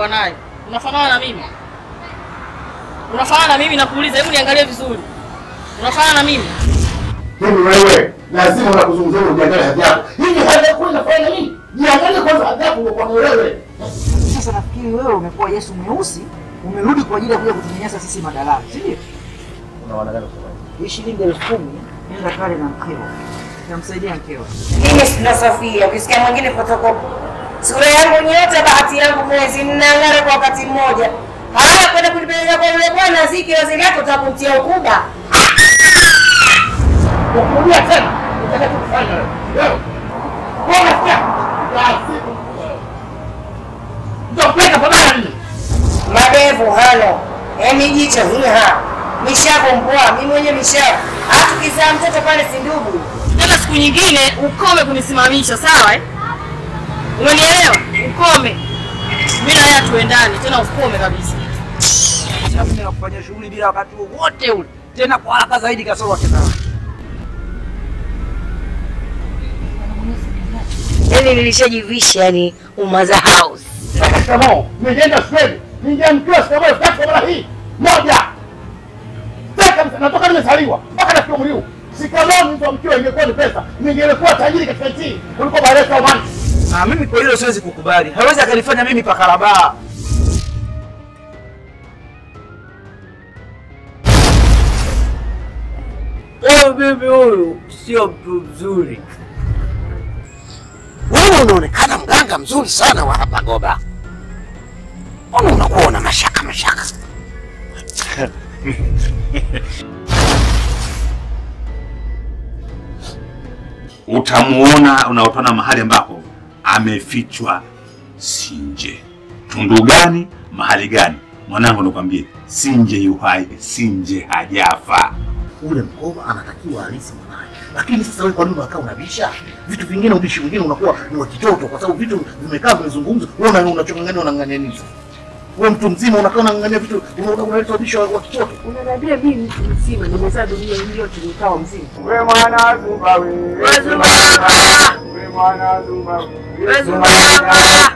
uliokuwa nayo. Unafanana na mimi. Unafanana na mimi nakuuliza, hebu niangalie vizuri. Unafanana na mimi? Mimi wewe lazima unakuzungumzia ujiangalie hadhi yako. Hivi hadhi yako inafanya nini? Jiangalie kwanza hadhi yako kwa wewe. Sasa nafikiri wewe umekuwa Yesu mweusi, umerudi kwa ajili ya kuja kutunyanyasa sisi madalali, si ndio? Unaona gani kusema? Hii shilingi elfu kumi nenda kale na mkeo, namsaidia mkeo. Mimi sina Safia, ukisikia mwingine fotokopi. Sura yangu nyota, bahati yangu mwezi, mnang'ara kwa wakati mmoja. Haya, kwenda kunipeleka kwa yule bwana ziki wazi lako utakutia ukuba. Nakurudia tena. Unataka kufanya wewe. Wewe. Wewe unasikia? Lazima. Ndio peka pamoja nini? Madevu hano, emi jicho hiha, mishavu mpoa, mimi mwenye mishavu. Hata ukizaa mtoto pale si ndugu. Tena siku nyingine ukome kunisimamisha, sawa eh? Umenielewa? Ukome. Mimi na yeye tuendane, tena ukome kabisa. Alafu mimi nakufanyia shughuli bila wakati wowote ule, tena kwa haraka zaidi kasoro wakati Yaani nilishajivisha yani umaza house. Shikamoo. Nimeenda shule. Ningeamkiwa shikamoo elfu tatu kwa mara hii. Moja. Sasa natoka nimezaliwa mpaka nafikia umri huu. Shikamoo nilizoamkiwa ingekuwa ni pesa. Ningelikuwa tajiri katika nchi hii kuliko Baresa Omani. Ah, mimi kwa hilo siwezi kukubali. Hawezi akanifanya mimi pakarabaa. Huyu bibi huyu sio mtu mzuri. Wewe unaonekana mganga mzuri sana wa hapa Goba. Mbona unakuwa una mashaka mashaka? utamuona unaotona mahali ambapo amefichwa Sinje. Tundu gani? Mahali gani? Mwanangu, nikwambie, Sinje yuhai, Sinje hajafa. Ule mkoba anatakiwa alisi mwanaye. Lakini sasa wewe kwa nini unakaa unabisha? Vitu vingine ubishi mwingine unakuwa ni wa kitoto kwa sababu vitu vimekaa vimezungumzwa. Wewe una unachongangania unang'ang'ania nini sasa? Wewe mtu mzima unakaa unang'ang'ania vitu una- unaleta ubishi wa wa kitoto. Unaniambia mimi mtu mzima nimezaa dunia hii yote nikawa mzima. We mwana Zumba we. We Zumba baba. We mwana Zumba we. We Zumba baba.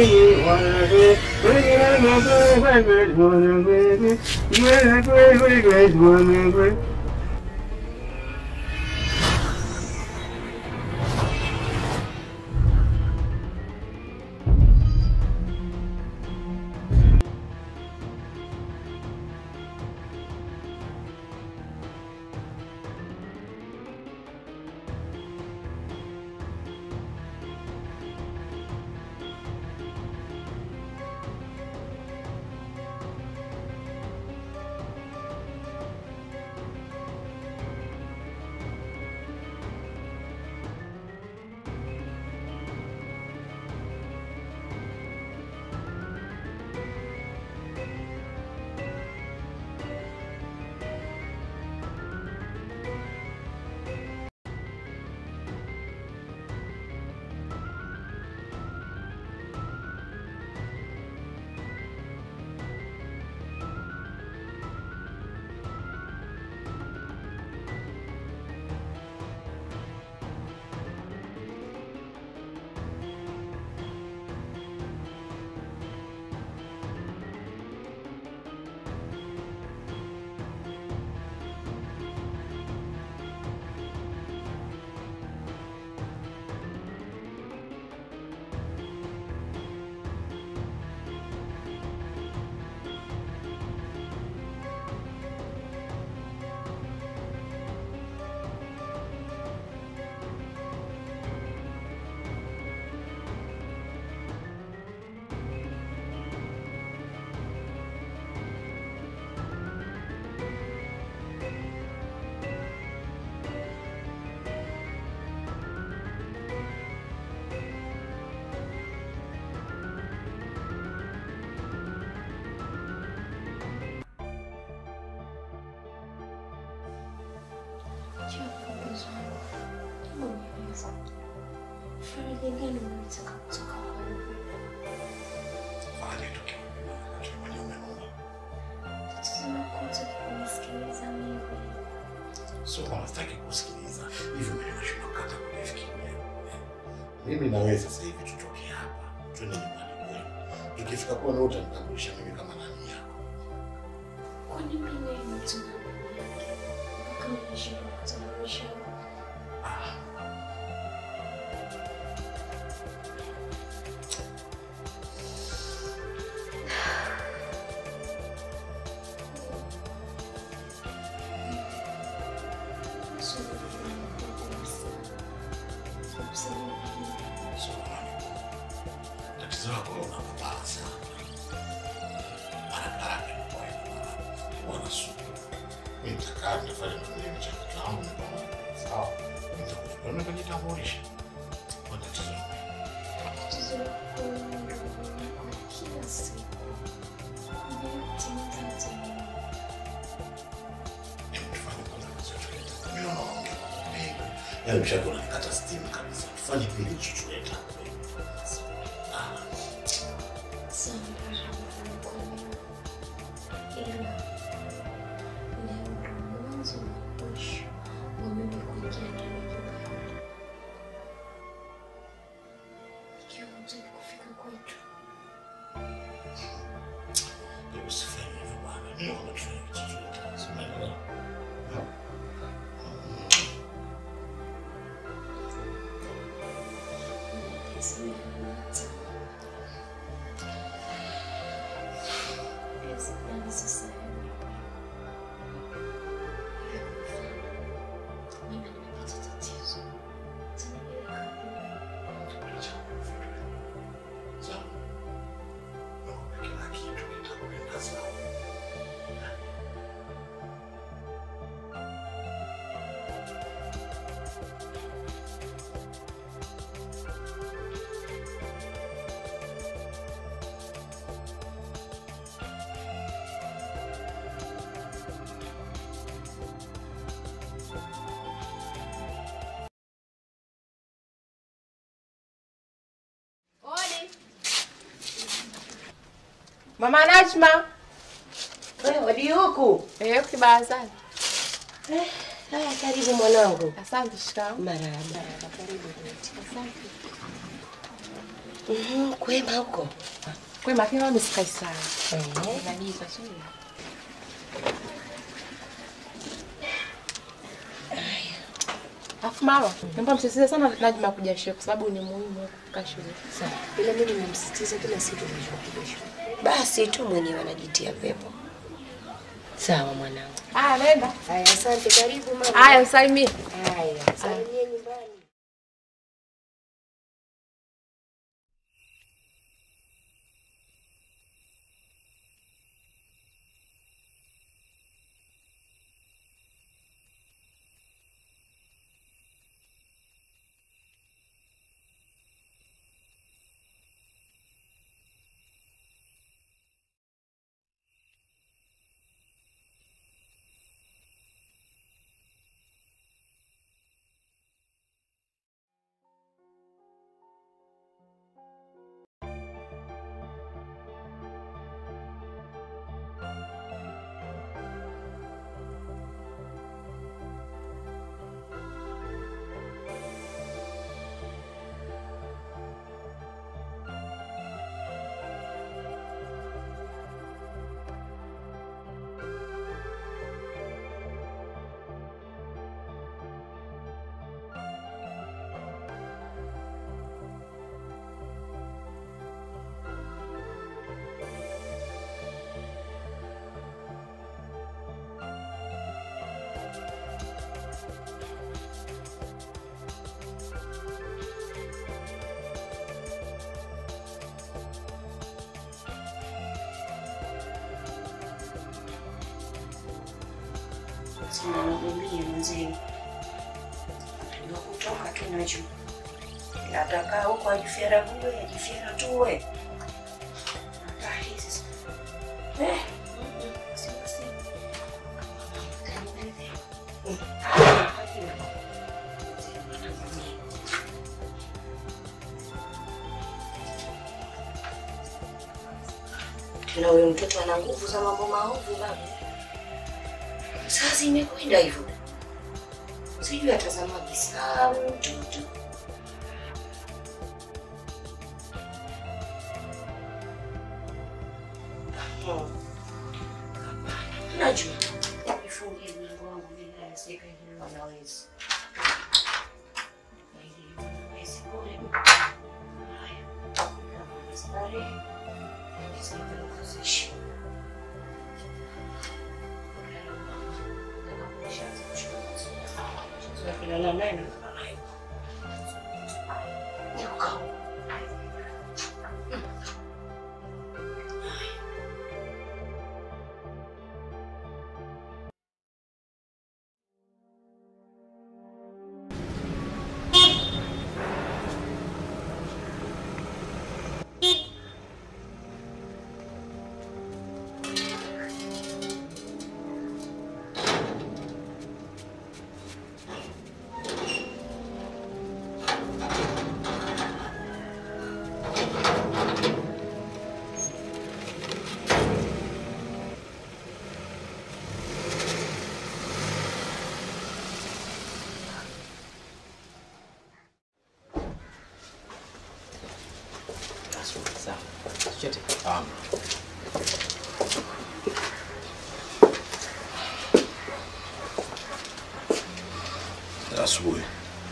Sio kama sitaki kusikiliza. Hivyo mimi nashindwa kata kufikiria. Mimi na wewe sasa hivi tutoke hapa. Twende nyumbani kwenu. Tukifika utakuwa na utanitambulisha mimi kama nani yako. Kwani mimi ni mtu na nani yake? Mpaka unashindwa kutambulisha. Tatizo lako unapopala sana. Barabara imekuwa ina wanasuku. Mimi nitakaa nitafanya mwenyewe mchakato wangu ni pamoja. Sawa. Nitakuchukua mimi kujitambulisha. Kwa tatizo lako. Tatizo lako ni kwa kila siku. Unayotimiza tamaa. Tufanye kwanza kazi yetu yetu. Mimi naona unaongea kwa mengi. Yaani mshaka unanikata steam kabisa. Tufanye kile chuchuleta. Sawa, nitakuamini. Ila leo ndo mwanzo na mwisho wa mimi kuingia ndani ya nyumba yako. Ikiwa hutaki kufika kwetu, Usifanye hivyo bwana. Mimi naona tufanye chuchuleta. Unaelewa? nitasimamata. Hizi plani sasa hivi. Mimi nimepata tatizo. Mama Najma. Wewe wadi huku. Eh, kibarazani. Eh, haya karibu mwanangu. Asante shikamoo. Marahaba. Karibu. Asante. Mhm, kwema huko. Kwema, lakini mama sikai sana. Eh. Unaniita tu. Alafu mama, naomba msisitize sana Najma kuja shule kwa sababu ni muhimu kufika shule. Sawa. Ila mimi nimemsisitiza kila siku nishukuja shule. Basi tu mwenyewe anajitia pepo. Sawa mwanangu. Haya, nenda. Haya, asante. Karibu mama. Haya, msalimie. Haya, salimie nyumbani. Sinanihudumia mzee. Ndio kutoka tu nacho. Atakaa huko ajifyara bure, ajifyara tu we. Nakaa hizi. Eh. Sema sema. Kanibebe. Tena huyo mtoto ana nguvu za mambo maovu baba. Sasa imekwenda hivyo. Sijui atazama kisaa huyo mtoto. Najua. Nifungie mlango wangu mimi na nisika ili wanaweza. Ili wanaweza kule. Haya. Kama starehe. Nisaidia kuzishi. Kulala naye na kulala naye. Nyoka. Asubuhi.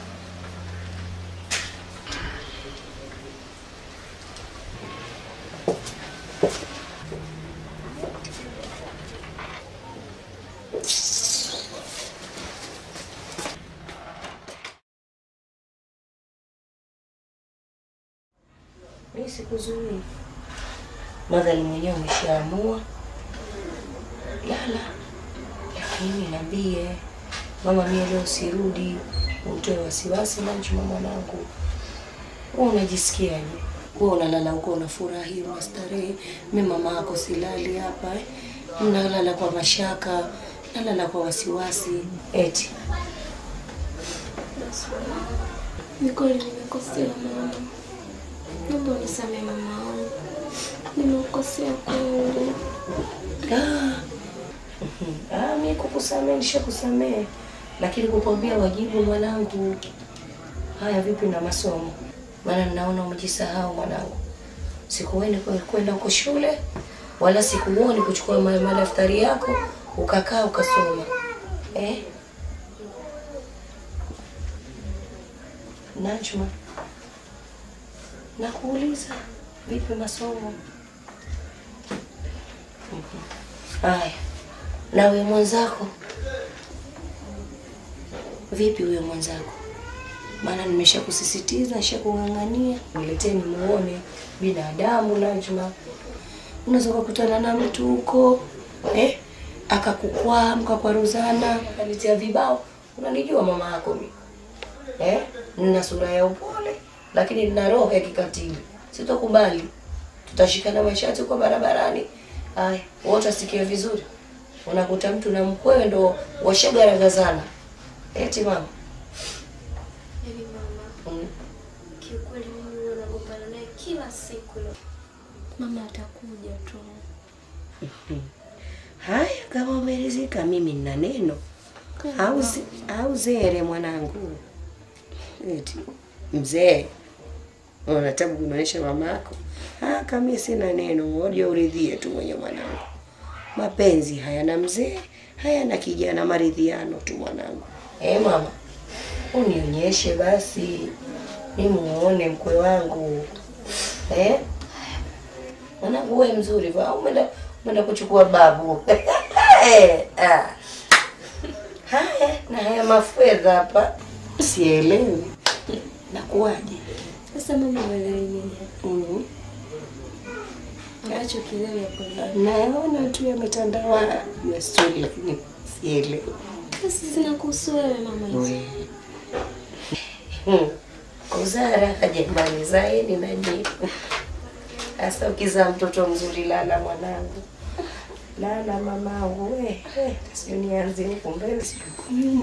Mimi sikuzuii. Madhali mwenyewe umeshaamua. Lala. Lakini niambie mama, mie leo sirudi, umtoe wasiwasi Najma mwanangu. Wewe unajisikiaje? Wewe unalala huko unafurahi, unastarehe. Mimi mama yako silali hapa eh. Nalala kwa mashaka, nalala kwa wasiwasi. Eti Ni kweli nimekosea mama, naomba unisamehe mama wangu, nimekosea kweli. Ah, ah, mi kukusamehe nishakusamehe, lakini kukwambia wajibu mwanangu. Haya, vipi na masomo? Maana ninaona umejisahau mwanangu. Sikuoni kwe- kwenda huko shule, wala sikuoni kuchukua ma- madaftari yako ukakaa ukasoma eh? Najma, nakuuliza vipi masomo? Haya, na huyo mwenzako vipi? Huyo mwenzako, maana nimeshakusisitiza, nishakung'ang'ania, nileteni muone binadamu. Najma, unaweza kukutana na mtu huko eh, akakukwaa mkakwaruzana, akaletea vibao. Unanijua mama yako mimi eh, nina sura ya upole, lakini nina roho ya kikatili. Sitokubali, tutashikana mashati kwa barabarani. Haya, wote asikie vizuri. Unakuta mtu na mkwewe ndo washagaragazana. Eti mama. Yaani mama, Mm. kiukweli mimi huwa nagombana naye kila siku. Mama atakuja tu. Haya, kama umeridhika, mimi nina neno. Au zi- au zere mwanangu. Eti mzee. Unataka kumwonyesha mamako? Ah, kama mimi sina neno, ngoja uridhie tu mwenye mwanangu. Mapenzi hayana mzee, hayana kijana, maridhiano tu mwanangu. Eh, mama. Unionyeshe basi. Mimi muone mkwe wangu. Eh? Mwanangu wewe mzuri va umeenda umeenda kuchukua babu. Eh, ah. Haya, na haya mafedha hapa. Sielewi. Nakuwaje? Sasa mama uelewi nini? Mhm. Ambacho kilewi hapo ndani. Naona tu yametandawa na stori lakini sielewi. Sasa zinakuhusu wewe mama hizo. Hmm. Kuzaa raha jamani, zaeni na nyinyi. Hasa ukizaa mtoto mzuri, lala mwanangu, lala mamangu. We, we, sio nianze huku mbele, sio huku nyuma.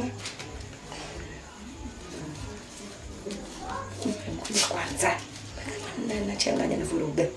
Ngoja kwanza, na nachanganya na vuruga.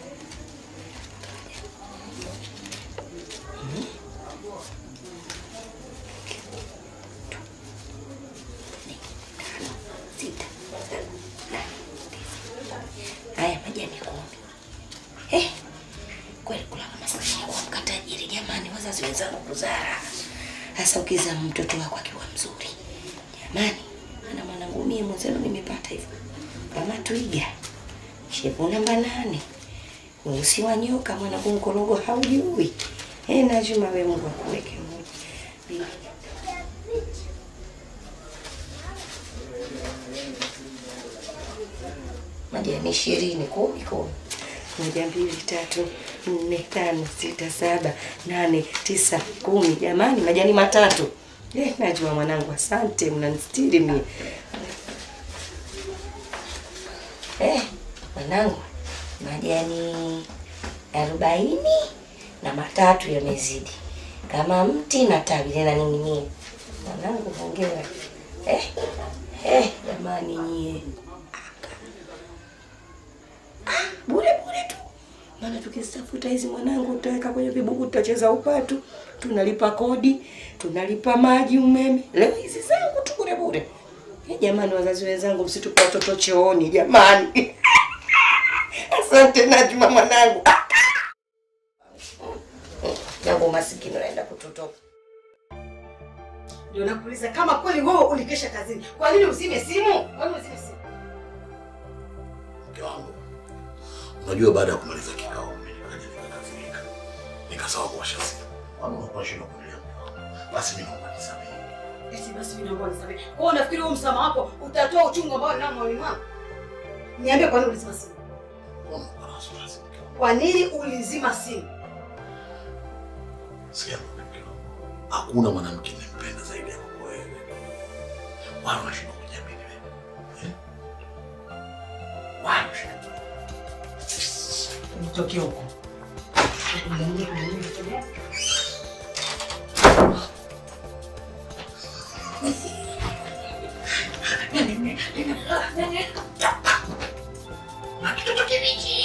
sita, saba, nane, tisa. Haya majani kumi. Eh, kweli kula kama maskani ya kuamka tajiri jamani. jamani, wazazi wenzangu kuzaa. Sasa ukizaa mtoto wako akiwa mzuri, jamani, ana mwanangu mie mwenzenu nimepata hivyo kama twiga, shepu namba nane, weusi wa nyoka, mwanangu mkorogo haujui. Eh, Najuma, we Mungu akuweke Mungu. majani ishirini kumi kumi moja mbili tatu nne tano sita saba nane tisa kumi jamani majani matatu eh, najua mwanangu asante mnanistiri mie eh, mwanangu majani arobaini na matatu yamezidi kama mti na tawi linaning'inia mwanangu hongera eh, eh, jamani nyie bure bure tu, maana tukizitafuta hizi mwanangu, tutaweka kwenye vibuku, tutacheza upatu, tunalipa kodi, tunalipa maji, umeme. Leo hizi zangu tu bure bure. Eh, jamani, wazazi wenzangu, msitupe watoto chooni jamani. Asante Najma mwanangu. Yangu masikini naenda kutotoka. Ndio nakuuliza kama kweli wewe ulikesha kazini, kwa nini uzime simu? Kwa nini uzime simu? Mke wangu, unajua baada ya kumaliza kikao mimi nikaja nikakasirika, nikasawa kuwasha simu. Wanu unakuwa shida kuendelea mke wangu, basi mimi naomba nisamehe. Eti basi mimi naomba nisamehe. Kwa hiyo unafikiri huo msamaha wako utatoa uchungu ambao ninao moyoni mwangu? Niambie kwa nini ulizima simu? Mbona uko na wasiwasi mke wangu? Kwa nini ulizima simu? Sikia mke wangu, hakuna mwanamke ninampenda zaidi yako wewe, wala unashindwa kujiamini wewe eh? Wala unashindwa Nitoke huko. na kitoto kibichi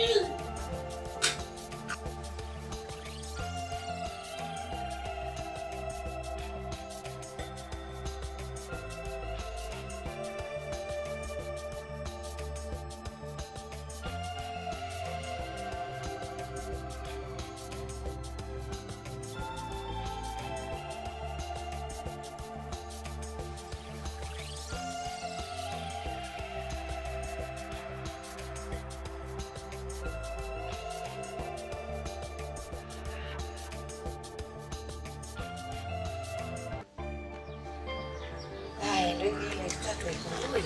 Haya, ndio hivi ile tatu ipungui.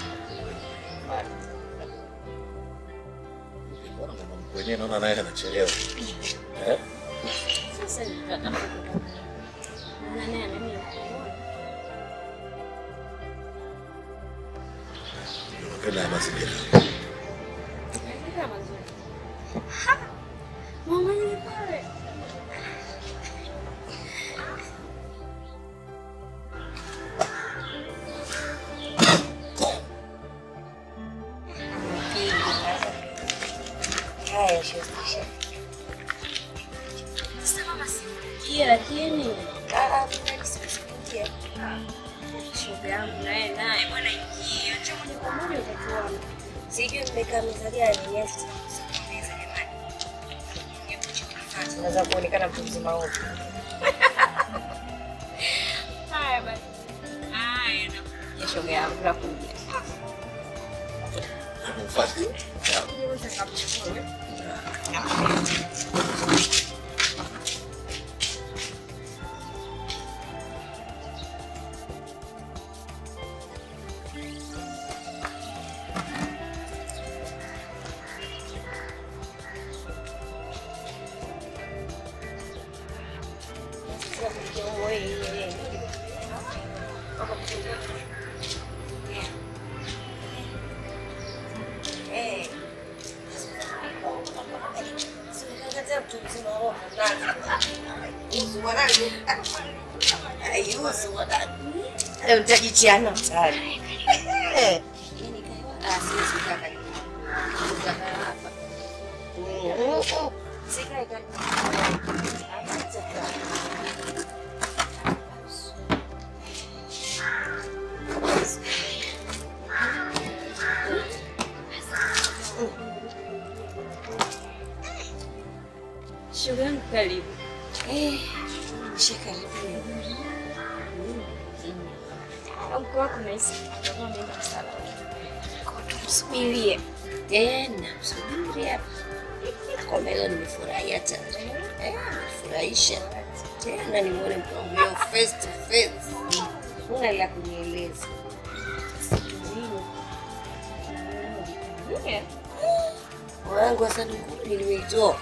Mbona mama mkwe wenyewe naona naye anachelewa eh? Sasa nitaka kutoka. Maana naye ananiambia kuona. Unapenda ya mazingira Mazingira mazuri. Ha! Mama ni pale. Haya, shukisha. Sasa mama sikia lakini Ah, ah, sikusikia. shoga yangu naye naye bwana ingia. Acha moja kwa moja utatuona. Sijui mmekaa meza gani yes. Unaweza kuonekana mtu mzima huko. Haya basi. Haya nakuja shoga yangu nakuja. Mfasi. Eh. Sikakataa mtu mzima huko ndani. Uzu wanani? Ai, uzu wanani? Leo nitajichiana sana. Eh. Ah, siwezi kaka. Kaka hapa. Mm. Sikae kaka. Shoga yangu karibu. Eh, Eh, nishakaribia. Mke wako nahisi atakuwa ameenda msalani. Kwa tumsubirie. Eh, namsubiri hapa. Nakwambia leo nimefurahi hata. Eh, nimefurahisha. Tena nimuone mke wangu leo face to face. Huna la kunieleza. Yeah. Wangu hasa ndugu nilimeitoa.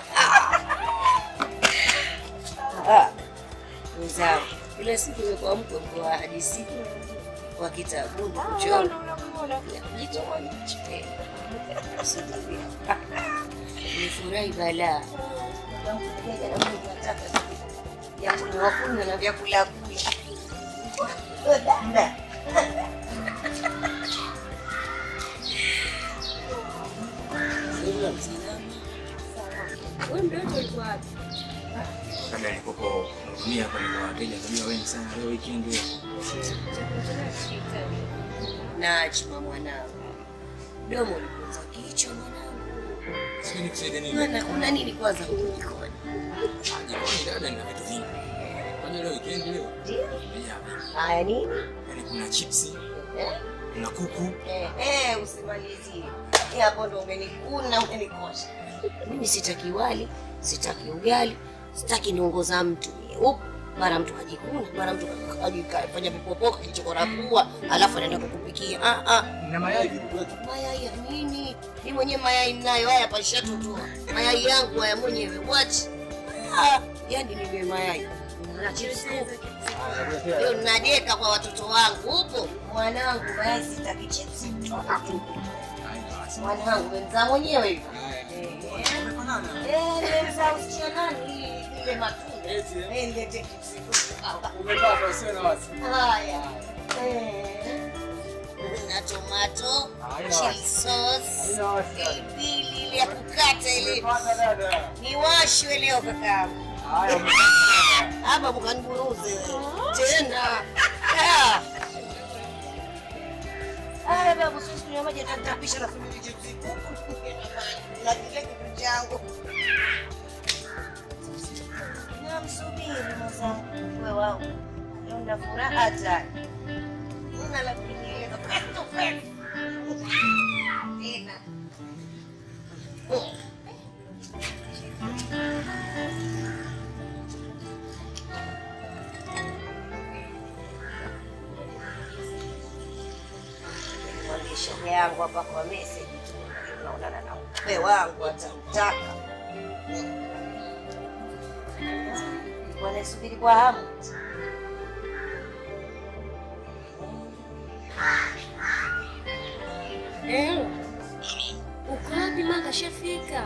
Mwenzangu, kila siku imekuwa mkwe mkwe wa hadithi wa kitabuni kuchora kujitoa nichipenda subiri nifurahi balaa ya kunywa kunywa na vyakula kula dada Wewe mtoto ulikuwa wapi? Kabla nilipopo hudumia kwa nilikuwa wateja kujua wengi sana leo weekend hiyo. Najma mwanangu, domo lipoza kichwa mwanangu. Sijui nikusaidie nini. Maana kuna nini kwanza huko jikoni? Jikoni dada nina vitu vingi. Kwani leo weekend leo? Ndio. Yeah. Haya nini? Yaani kuna chipsi, Eh? kuna kuku, Eh, eh, usimalizie. Eh, hapo ndo umenikuna, umenikosha. Mimi sitaki wali, sitaki ugali, sitaki nongo za mtu. Up, mara mtu kajikuna, mara mtu kafanya vipopoka kilichokora pua, alafu anaenda kukupikia. Ah ah. na mayai vilikuwepo. Mayai ya nini? Mimi mwenyewe mayai ninayo, haya pashatotoa. Mayai yangu haya mwenyewe. What? Ah, yani niwe mayai. Na chips kuku. Leo ninadeka kwa watoto wangu. Upo mwanangu, mayai sitaki chips. Toka tu. Mwanangu, wenzaa mwenyewe hivi. Eh, nimemzaa usichia nani? Ile matunda. Eh, nilete chips kuku. Umepata usio na wasi. Haya. Eh. Na tomato, Haina chili wasi. sauce, Haina wasi. pilipili ile ya kukata ile. Umepata dada. Niwashwe leo kakaangu. Haya umepata. Hapa mkaniburuze tena. Ah. Haya babu, sisi kunywa maji atatapisha na kumili chips kuku. Na kile kitu changu. Namsubiri mwenzangu, wewe wangu. Leo nina furaha hatari. Una la kunieleza face to face. Tena. Mwambie shoga yangu hapa kwa message tu. Unaonana na mpe wangu atamtaka. Wanasubiri kwa hamu. Eh. Uko wapi mama kashafika?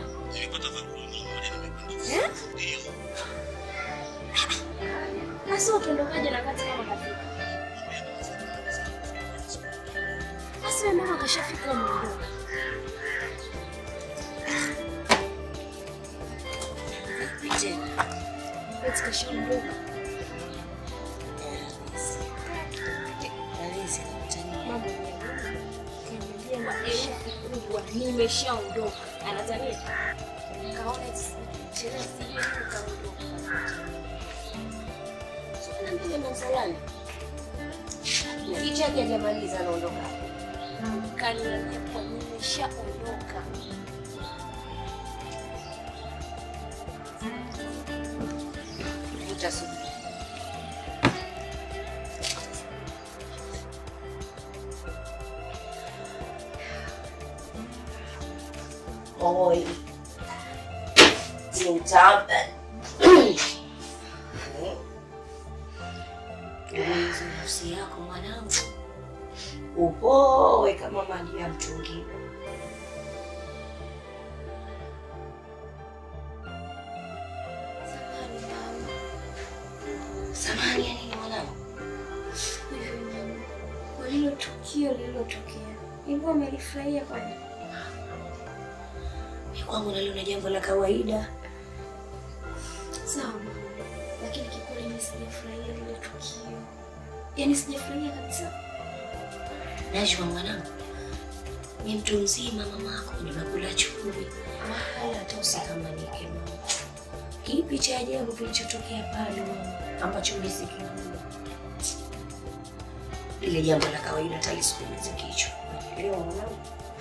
Eh? Sasa ukiondokaje na kati kama kafika? Sasa wewe mama kashafika umeondoka. Tena. Eti kashaondoka. Halisi nakutania. Mambo ya kaniambia na herufi kubwa nimeshaondoka. Anatania. Kaona eti sherehe sijui kaondoka. Sasa mbele msalani. Kichake hajamaliza anaondoka. Kaniambia kwa nimeshaondoka. Utasubiri. Oi. Tintaben. Ulinzi nafsi yako mwanangu, upoe kama maji ya mtungi. Samahani mama. Samahani ya nini mwanangu? Hivi mama, kwa lilo tukio lililotokea, hivyo amelifurahia kwani? Kwangu naliona jambo la kawaida. Sawa mama, lakini kikweli mimi sijafurahia lile tukio, yaani sijafurahia kabisa. Najua mwanangu, ni mtu mzima mamako, nimekula chumvi wala hata usikamanike mama. Kipi cha ajabu kilichotokea pale mama ambacho ulisikijua? Ile jambo la kawaida talisukumiza kichwa. Unaelewa mwanangu?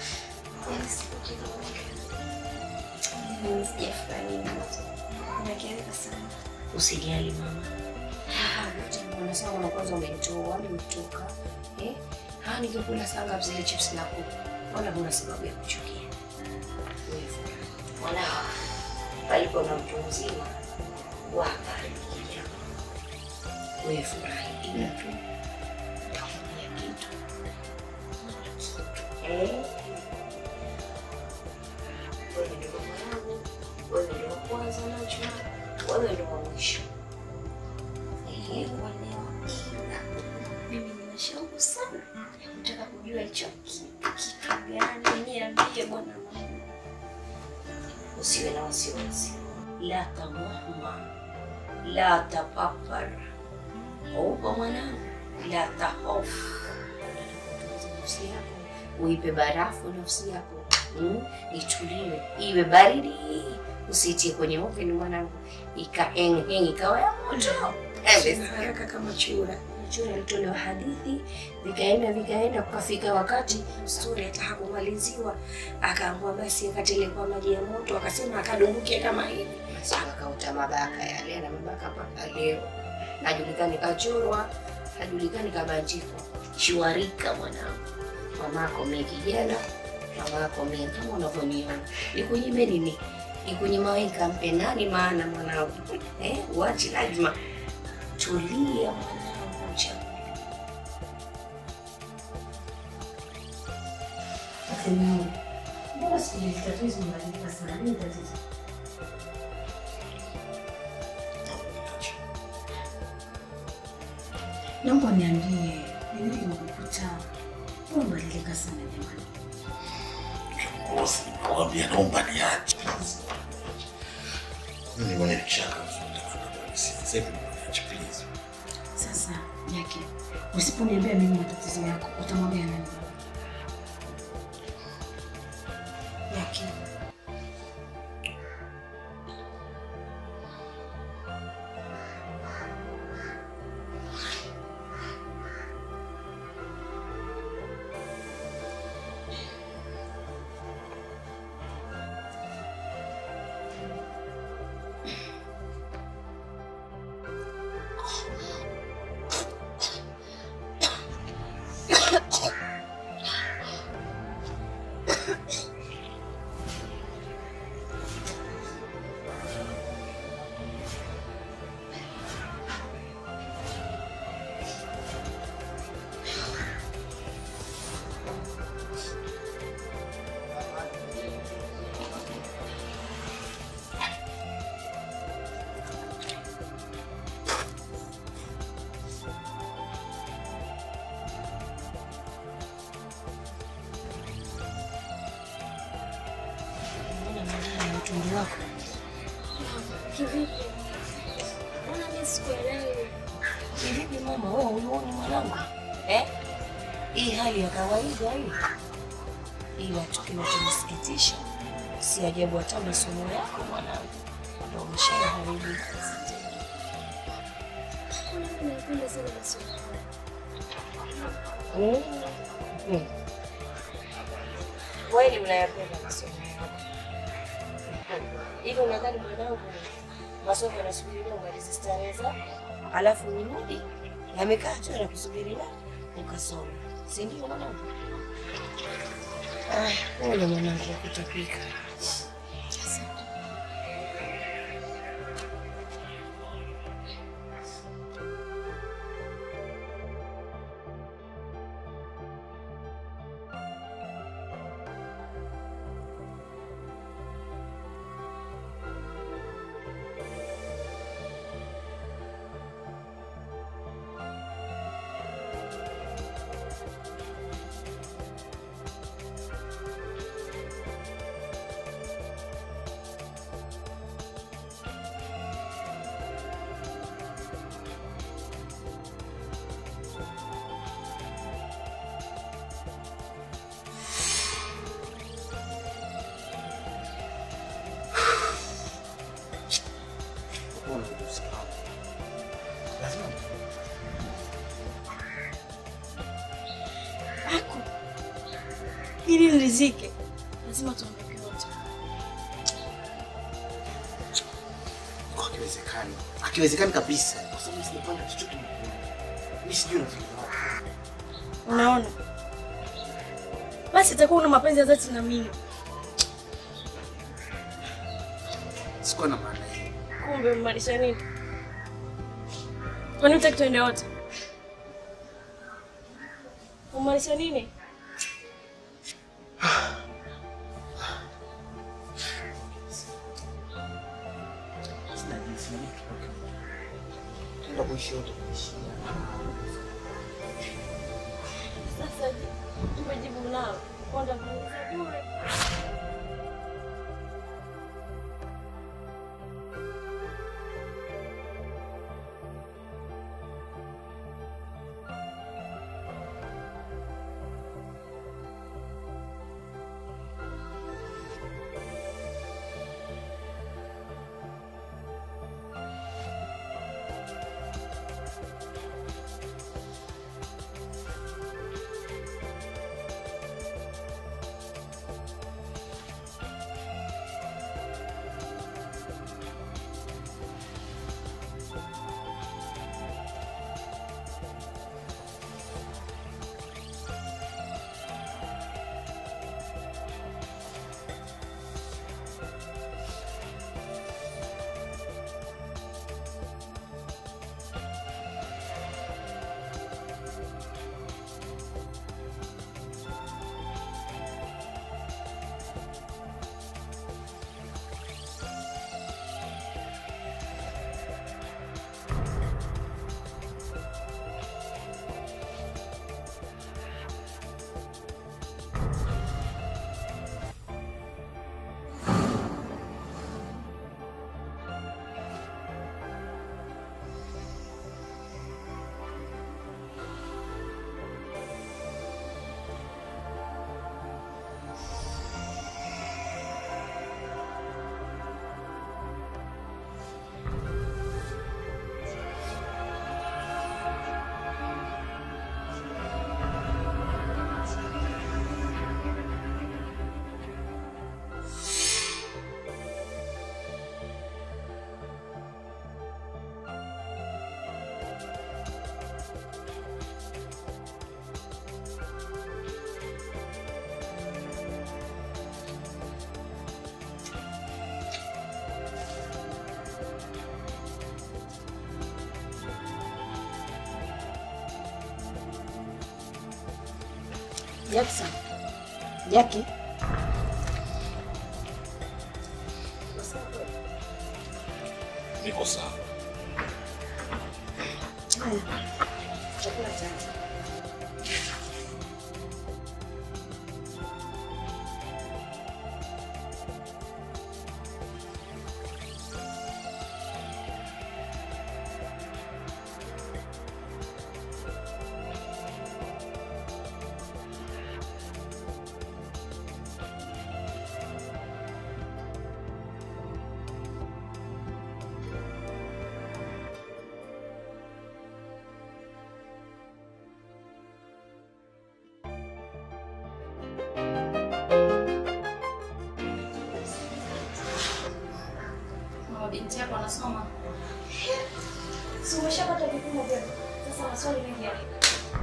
Mimi sijafurahi nakeleka sana. Usijali mama. Ah, wote wanasema mwana kwanza umenitoa, wale umetoka. Eh? Ah, nikikula saa ngapi zile chips na kuku? Wala huna sababu ya kuchukia. Wewe Mwana palipo na mtu mzima wabariki. Wewe furahi ila tu utakuja kitu. Eh? Wewe ndio mwanangu, wewe ndio wa kwanza najua, wewe ndio wa mwisho. Eh, Mimi nina shauku sana ya kutaka kujua hicho kitu kitu gani. Niambie bwana mama. usiwe na wasiwasi. La tamahma, la tapapar. Upo mwanangu, la tahofu. Tuliza nafsi yako, uipe barafu nafsi yako mm? Ituliwe, iwe baridi, usiitie kwenye oven mwanangu, ikaengeng ikawa ya moto haraka kama chura. Chura ilitolewa hadithi, vikaenda vikaenda, kukafika wakati stori hata hakumaliziwa, akaamua basi akatele kwa maji ya moto, akasema akadumbukia kama hivi, basi akauta mabaka yale, na mabaka mpaka leo hajulikani kachorwa, hajulikani kabanjikwa. Shwarika mwanangu, mamako mie kijana, mamako mie kama unavyoniona, nikunyime nini? Nikunyima wewe nikampe nani? Maana mwanangu eh, uachi lazima tulia mwanangu, cha Mbona siku hizi tatizo imebadilika sana? Nini tatizo? Naomba niambie, ni nini kimekukuta? Mbona umebadilika sana jamani? Bosi, nakwambia naomba niache. Mimi mwenye kichaka sasa hivi niache please. Sasa Jackie, usiponiambia mimi matatizo yako, utamwambia nani? Jackie, na utumbo wako Kivipi? Mbona mimi sikuelewi? Vipi mama, wewe ulioni mwanangu eh? Hii hali ya kawaida hii, ila tukiwa tunasikitisha, si ajabu hata masomo yako mwanangu ndio umeshaharibu. Mbona mimi napenda sana masomo. Mm. Mm. Kweli mnayapenda masomo yako hivi? Unadhani mwanangu masomo yanasubiriwa umalize starehe zako, alafu urudi yamekaa tu yanakusubiri na ukasoma, si ndio mwanangu? Ah, pole mwanangu wa kutapika. Lazima Aku. Ili nirizike. Lazima tuondoke wote. kwa kiwezekani. Akiwezekani kabisa. Kwa sababu sijapanga chochote mkononi. Mimi sijui nafikiria wapi. Unaona? Basi itakuwa una mapenzi ya dhati na mimi. Sikuwa na maana hiyo. Kumbe umaanisha nini? Kwani utaki tuende wote? Umaanisha nini? Sina jinsi na mtu tutoke. Tuenda kuishi wote kuishi. Sasa tumejibu nao. Kwenda kuuliza bure. Jackson. Jackie. Niko sawa. Haya. Chakula changu. Mama binti yako anasoma. Si umeshapata vipimo vyako? Sasa maswali mengi ya nini?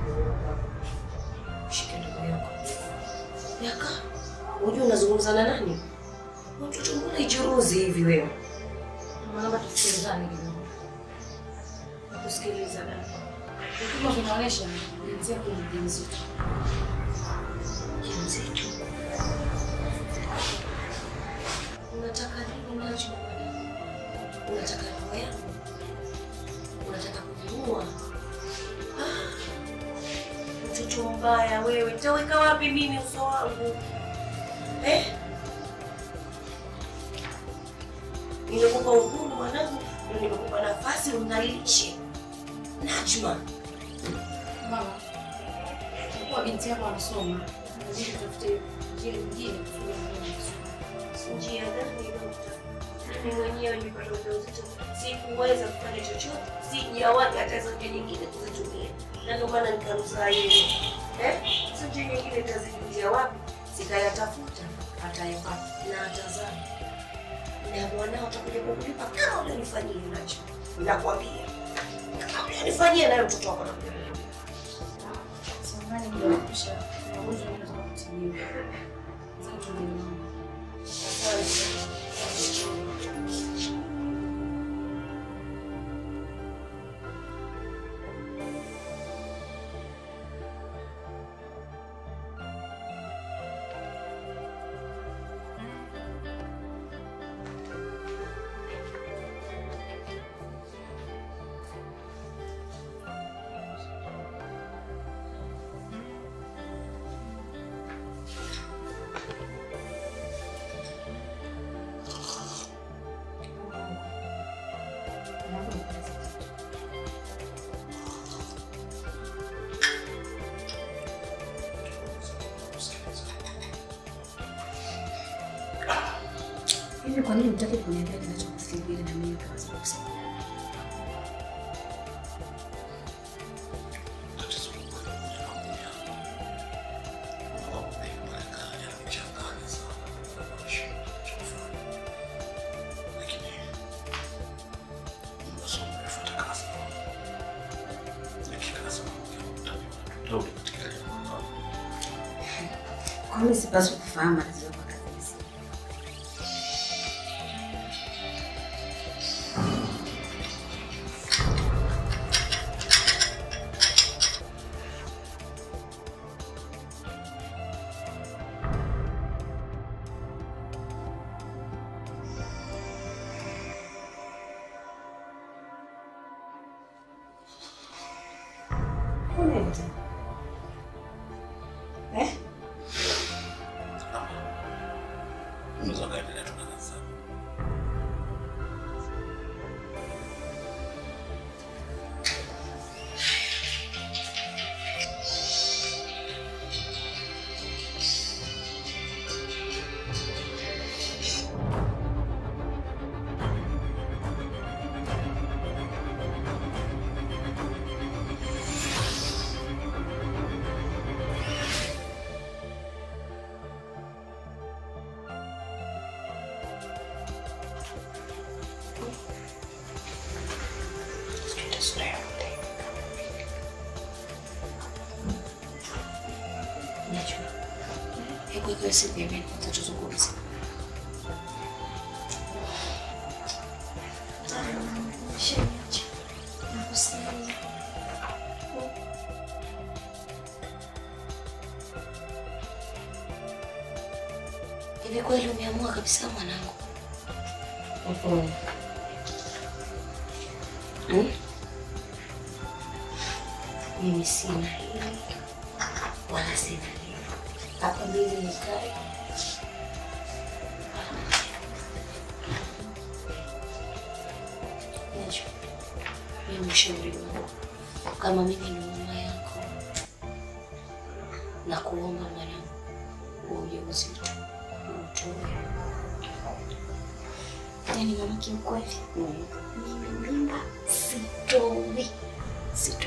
Shike ndugu yako. Yaka. Unajua unazungumza na nani? Mtoto mbona ichuruzi hivi wewe? Naomba tusikilizane kidogo. Kusikiliza dada. Vipimo vinaonyesha binti yako ni mjamzito. Mzito. Unataka nini nacho? Unataka roho yangu? Unataka kuniua? Ah, Mtoto mbaya wewe, taweka wapi mimi uso wangu eh? Nimekupa uhuru mwanangu, na nimekupa nafasi ungalishe Najma. Mama, kwa kuwa binti yako anasoma, lazima tutafute njia nyingine kusudi aendelee kusoma. Njia gani dokta? Mimi mwenyewe nilipata ujauzito, sikuweza kufanya chochote, sijawahi hata hizo njia nyingine kuzitumia, na ndio maana nikamzaa yeye. Eh, hizo njia nyingine nitazijulia wapi? Sikayatafuta, atayapata na atazaa na mwanao atakuja kukulipa kama ulionifanyia nacho. Nakwambia kama ulionifanyia nayo mtoto wako atakuja kukulipa. Samahani nimekusha. Magonjwa yanataka kutibiwa. Sasa tunaelewana. Hivi kwa nini mtaki kuniambia kinachokufika ili na mimi kaweza kusaidia? Kwa nini sipaswi kufahamu matatizo yako kabisa? Unaenda? Eh? Unaweza kaendelea tu na kazi zako. Najua. Hebu ikiwa si pembeni, tutazungumza. Sheniache. Nakusikia. Hivi kweli umeamua kabisa mwanangu? Hmm? Mimi sina hili wala sina hili. Hapa mimi nikae Najua mimi mshauri wangu, kama mimi ni mama yako, na kuomba mwanangu, huo ujauzito utoe. Yaani mama, kiukweli mimi mimba sitoi, sitoi.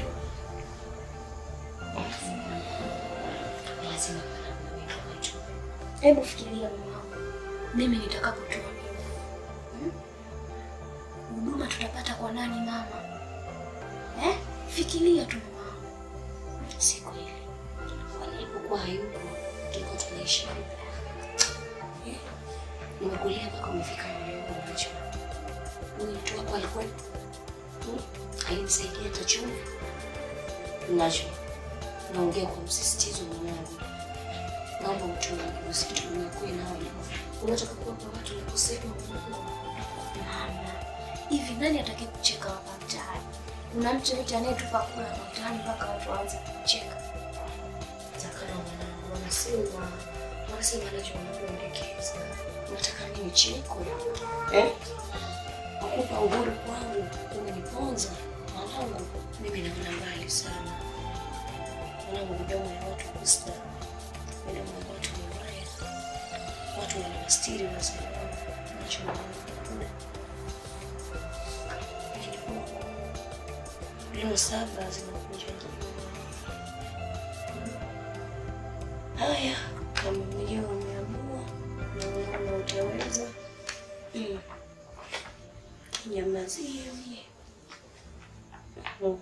Lazima mwanangu mimi najua. Hebu fikiria mama, mimi nitakapotoa mimba, hmm? huduma tutapata kwa nani mama? Eh? Fikiria tu mama. Si kweli. Walipokuwa hayupo tulikuwa tunaishi vipi? Eh? Nimekulia mpaka umefika mahali hapa unajua. Huyu mtu wako alikuwepo? Hmm? Alinisaidia hata chumvi. Najua. Naongea kwa msisitizo mwanangu. Naomba utoe ujauzito unakuwa nao. Unataka kuwapa watu na kusema unakuwa. Mama, hivi nani atakaye kucheka hapa mtaani? Kuna mtu yote anayetupa kula hapa mtaani mpaka watu waanze kucheka? Takana mwanangu, wanasema wanasema najua unakuendekeza. Unataka nini cheko? Eh? Nakupa uhuru kwangu, umeniponza mwanangu. Mimi naona mbali sana mwanangu, midomo ya watu kusta, midomo ya watu mibaya, watu wana mastiri wazima, nacho mwanangu Kilo saba zinakunja jiwe. Haya, kama mwenyewe umeamua na unaona utaweza, mm. nyamazie mie Mm.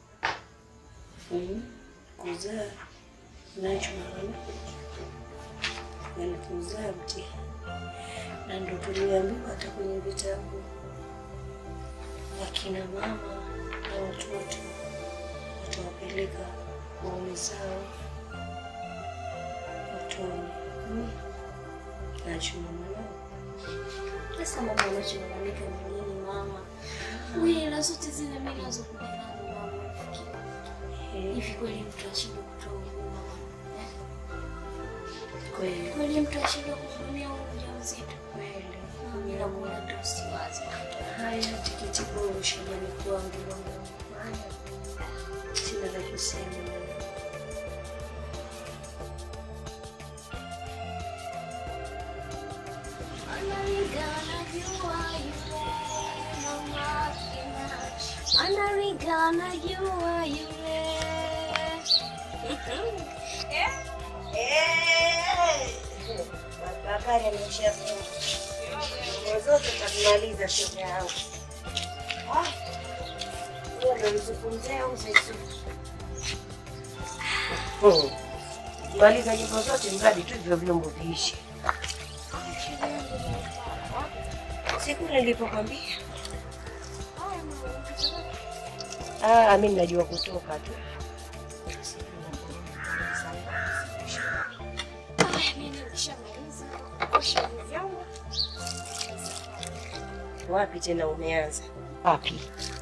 Mm. kuzaa nacho maana yani kuzaa mtihani, na ndo tuliambiwa hata kwenye vitabu wakina mama na watoto watawapeleka waume zao motoni. Mm. Nachuma mwanangu, Sasa mama unacholalamika ni nini mama? Wewe hela zote zile mimi nazo kuja nazo mama. Eh. Hivi kweli mtu ashindwe kutoa huduma mama? Eh? kweli Kweli mtu ashindwe kuhudumia huyu mjamzito? kweli. Mimi nakuona tu usiwaze. Haya, tikiti bora shambani kwangu mwanangu. Haya, sina la kusema mwanangu. Anarigana jua yule Bakari ameshafunga. Nguo zote takumaliza shoga yangu. Ah, Huyo ndo Yusufu mzee au mzee Yusufu? Hmm. Maliza nyimbo zote mradi tu hivyo vyombo viishi. Siku nilipokwambia. Ah, mimi najua kutoka tu. Wapi tena umeanza? Wapi?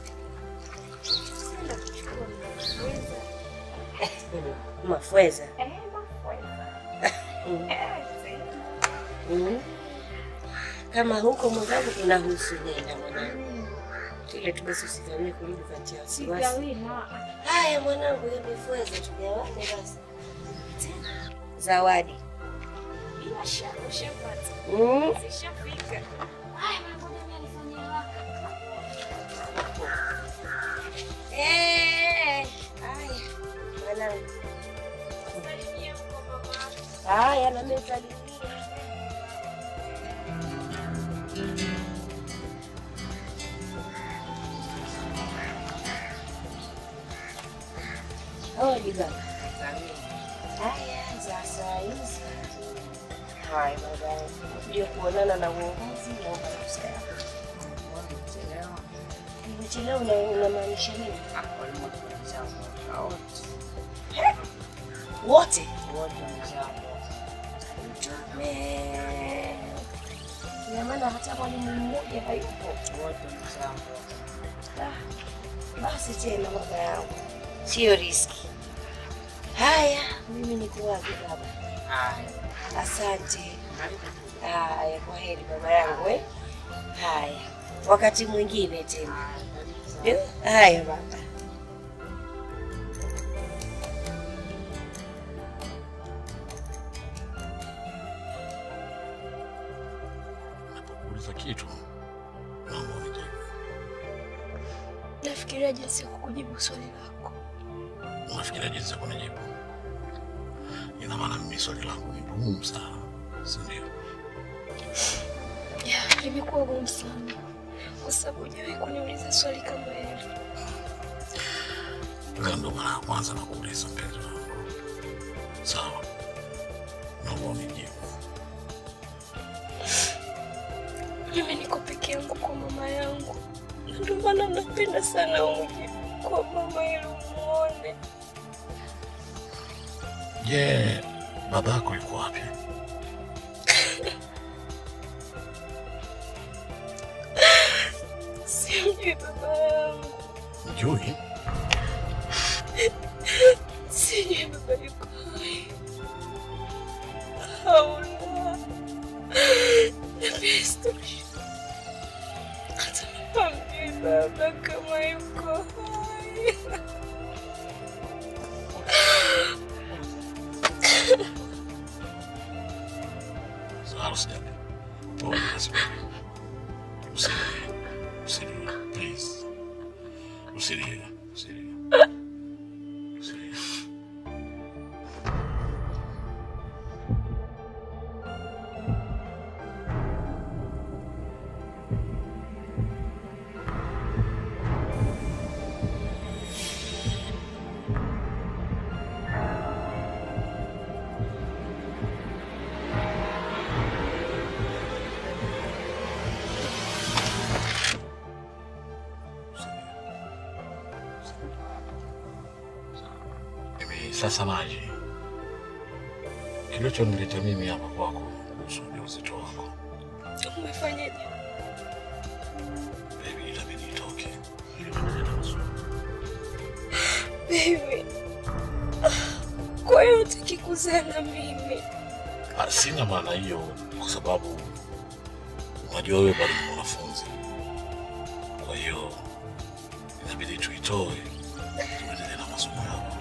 Mafweza. Mm. Mm. Kama huko mwenzangu kunahusu nenda mwanangu, kile tu basi usigamie kurudi katia wasiwasi. Haya mwanangu, hiyo mifweza tugawane basi. Zawadi. Mm. Eh, haya mwanangu. Haya na mimi salimia. Hodi baba. Haya za saa hizi. Haya baba. Ndio kuonana na uongozi naomba ruhusa yako. Nimechelewa na unamaanisha nini? Wote? Mtume. Ina maana hata mwalimu mmoja hayupo. Ah, Basi tena baba yangu, sio riski. Haya, mimi niko wapi baba? Asante. Haya, kwa heri baba yangu eh? Haya, wakati mwingine tena. Eh, Haya baba. Uliza kitu naomba unijibu. Nafikiria jinsi ya kukujibu swali lako. Unafikiria jinsi ya kunijibu? Ina maana mimi swali langu ni gumu sana, si ndio? Ya, limekuwa gumu sana kwa sababu hujawahi kuniuliza swali kama hili. Leo ndo mara ya kwanza nakuuliza mpenzi wangu. Sawa, naomba unijibu. Mimi niko peke yangu kwa mama yangu, na ndio maana napenda sana uje kwa mama ili umuone. Je, babako yuko wapi? Simjui baba yangu, Mjui? sijui baba yuko hai hauna na pia isitoshe hata hamjui baba kama yuko hai. Sawa, usijali. Pole basi. Usilie. Usilie, please. Usilie. Hivi sasa maji, kilichonileta mimi hapa kwako kuhusu ujauzito wako, Umefanyaje? baby, itabidi itoke ili tumalize na maswali. Baby. Kwa hiyo hutaki kuzaa na mimi? Ah, Sina maana hiyo, kwa sababu unajua wewe bado ni mwanafunzi, kwa hiyo inabidi tuitoe tuendelee na masomo yako.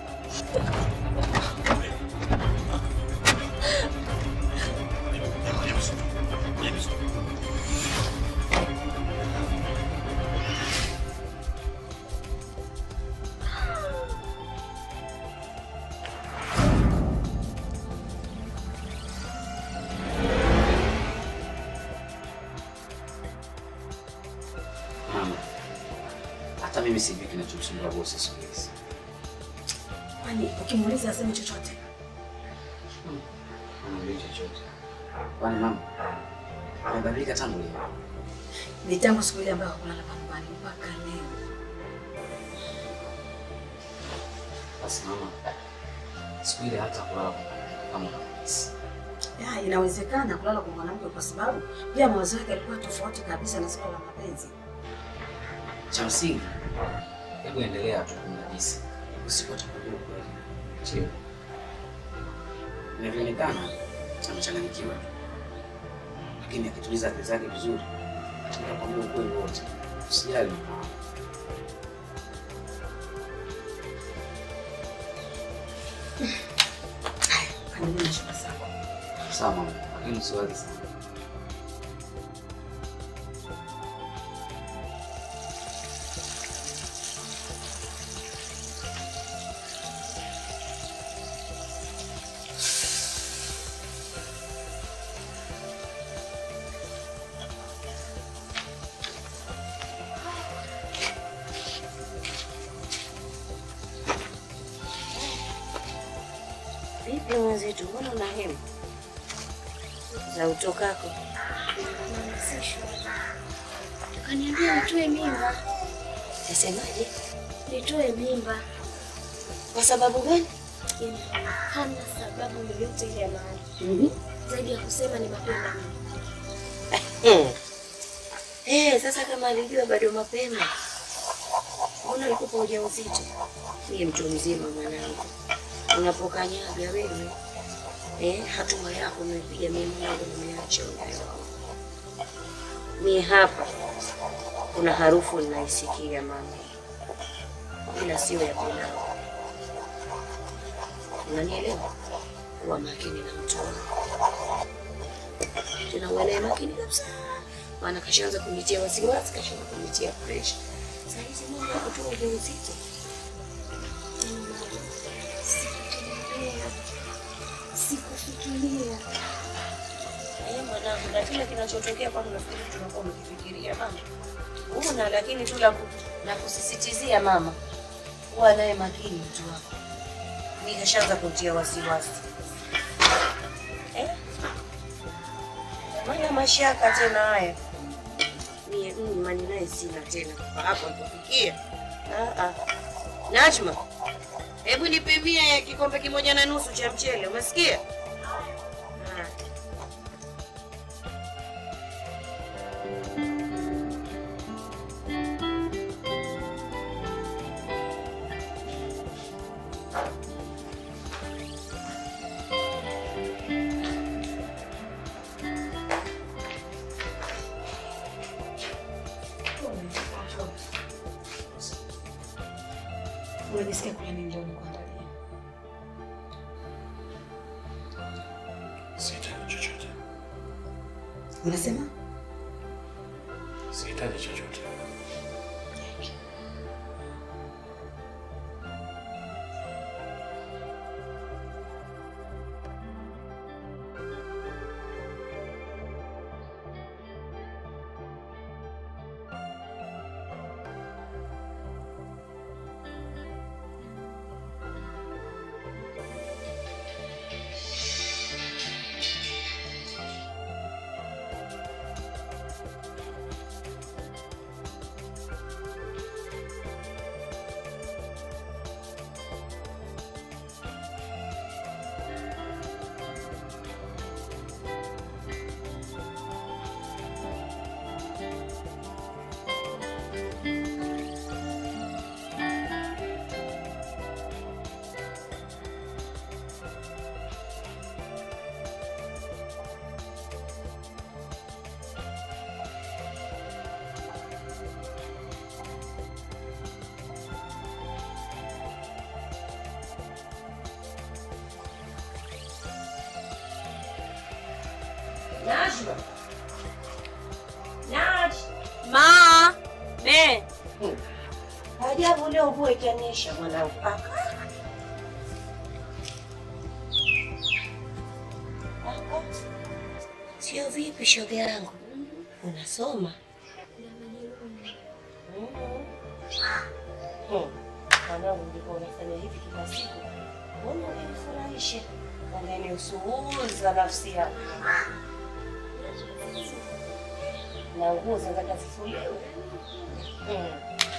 Mama, hata mimi sijui kinachomsumbua bosi siku hizi. Kwani ukimuuliza aseme chochote? Anamwambia chochote. Kwani mama amebadilika tangu lini? Ni tangu siku ile ambayo hakulala nyumbani mpaka leo. Basi mama, siku ile hata kulala kwa kama unahisi. Ya, inawezekana kulala kwa mwanamke kwa sababu pia mawazo yake yalikuwa tofauti kabisa na swala la mapenzi. Cha msingi, hebu endelea tu kumnajisi, usiku atakujua ukweli. Chio, inavyoonekana amechanganyikiwa tu, lakini akituliza akili zake vizuri, atakwambia ukweli wote. Usijali mama. Kanuni na shuka zako. Sawa mama, lakini usiwazi sana. Vipi mwenzetu, mbona una hema za utokako? Kaniambia nitoe mimba. Nasemaje? Nitoe mimba. Kwa sababu gani? Yaani hana sababu yoyote ile ya maana Mhm. zaidi ya kusema ni mapema. Hmm. Eh, sasa kama alijua bado mapema, mbona alikupa ujauzito? Mie mtu mzima mwanangu, unapokanyaga wewe eh, hatua yako umepiga, mimi mwanangu nimeacha unayo. Mie hapa kuna harufu ninaisikia mama, ila sio ya pilau. Unanielewa? Kuwa makini na mtu wako tena uwe makini kabisa, maana kashaanza kunitia wasiwasi, kashaanza kunitia presha. Saa hizi mambo ya kutoa ujauzito Sikufikiria. Sikufikiria. Eh, mwanangu, na kile kinachotokea kwani unafikiri tunakuwa umekifikiria mama? Una lakini tu la ku- la kusisitizia mama, kuwa naye makini mtu wako. Mimi kashaanza kutia wasiwasi eh? Mana mashaka tena haya mie mm, imani naye sina tena kwa hapa kufikia. Ah, ah. Najma, hebu nipimie kikombe kimoja na nusu cha mchele, umesikia? Ah. Unajisikia kula nini leo nikuandalie? Sihitaji chochote, Unasema? sihitaji chochote. Najwa. Naj. Ma. Be. Ajabu leo mvua itanyesha mwanangu. Aka. Aka. Sio vipi shoga yangu? Unasoma? Mhm. Hmm. Mwanangu ndiko unafanya hivi kila siku. Mbona unanifurahisha? Unaniusuuza nafsi yangu. Na nguo zinataka zifuliwe. Hmm.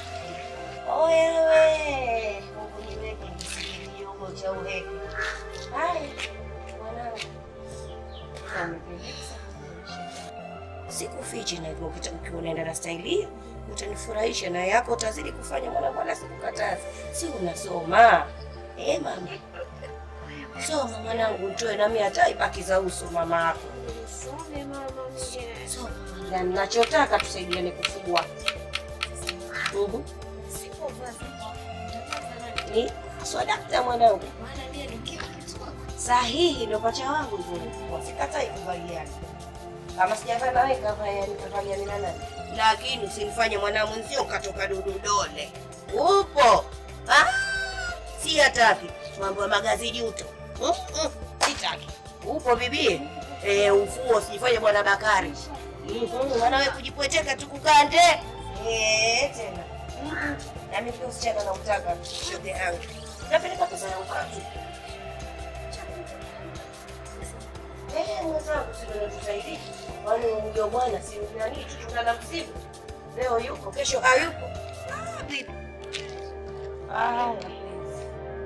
Oyewe, Mungu niweke nisikie kidogo cha uheke. Haya, mwanangu. Amependeza. Sikufichi na ukita ukiwa unaenda na staili hiyo utanifurahisha na yako utazidi kufanya mwanangu, wala sikukataza. Si unasoma eh, mama? Soma mwanangu, utoe nami hata ibaki za uso mama yako. Some mama mie. Soma na ninachotaka tusaidiane kufua. Mhm. Sipovaa sipo. Ni swadakta mwanangu. Maana mie nikiwa kitu Sahihi, ndo pacha wangu hivyo. Wasikatai kuvaliana. Kama sijavaa nawe kavaa nikavaliana na nani? Lakini usinifanye mwana mwenzio ukatoka dudu dole. Upo. Ah, si hataki. Mambo ya magazi juto. Mm, mm, Sitaki. Upo bibi? Eh, ufuo usijifanye bwana Bakari. Mhm, Maana wewe kujipweteka tu kukande. Eh, tena. Mhm. Na mimi pia usichana na utaka shoga yangu. Napeleka pesa ya ukatu. Eh, mwenzangu si ndio tusaidie. Kwani ndio bwana si nani tutungana msibu. Leo yuko, kesho hayupo. Ah, bibi. Ah, mapenzi.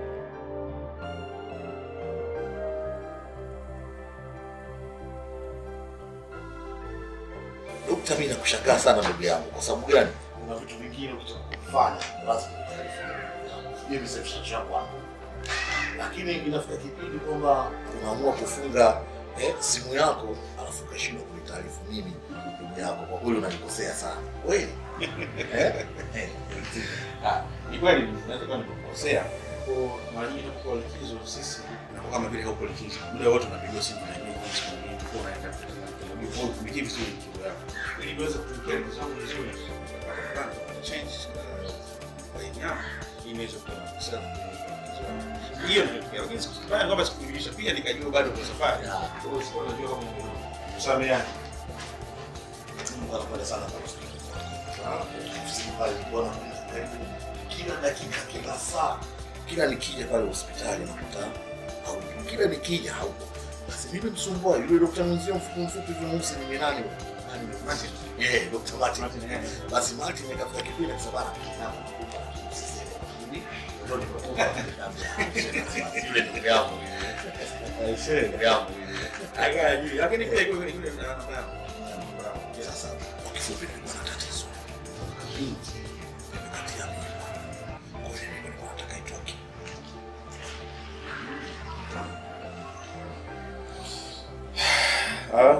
Dokta, mimi nakushangaa sana ndugu yangu. Kwa sababu gani? Kuna vitu vingine ukitaka kufanya lazima utaarifiwe. Sijui reception yako hapo. Lakini inafika kipindi kwamba unaamua kufunga eh, simu yako alafu ukashindwa kunitaarifu mimi ndugu yako. Kwa kweli unanikosea sana. Kweli? Eh? Eh. Ah, ni kweli naweza kuwa nimekosea. Kwa mara nyingi tunapokuwa likizo sisi na kama vile haupo likizo. Muda wote unapigiwa simu na nini kwa siku nyingine kwa unaenda kutana kwa kwa kumikia vizuri likizo yako. Ili niweze kutumikia likizo yangu vizuri. Kwanza change line yangu ili niweze kuwa na kusema likizo yangu. Hiyo ndio lakini sikufanya kwamba sikujulisha pia nikajua bado kwa safari. Kwa hiyo sikuwa najua kama kusameheana. Mungu anakwenda sana kwa hospitali. Ofisini pale nilikuwa nakwenda karibu kila dakika, kila saa, kila nikija pale hospitali nakuta haupo, kila nikija haupo. Basi mimi msumbua yule dokta mwenzio mfupi mfupi hivi mweusi ni nani? huyo? Nani huyo? Martin. Eh, Dr. Martin. Basi Martin nikafika kipindi akasema bana, nakupa mimi ndio nilipokuwa yule ndugu yangu yule. Ndugu yangu yule. Lakini pia yule yule anafanya sasa kwa kifupi nilikuwa na tatizo. Binti nimekatia mimba. Kwa hiyo nilikuwa nataka itoke. Ah.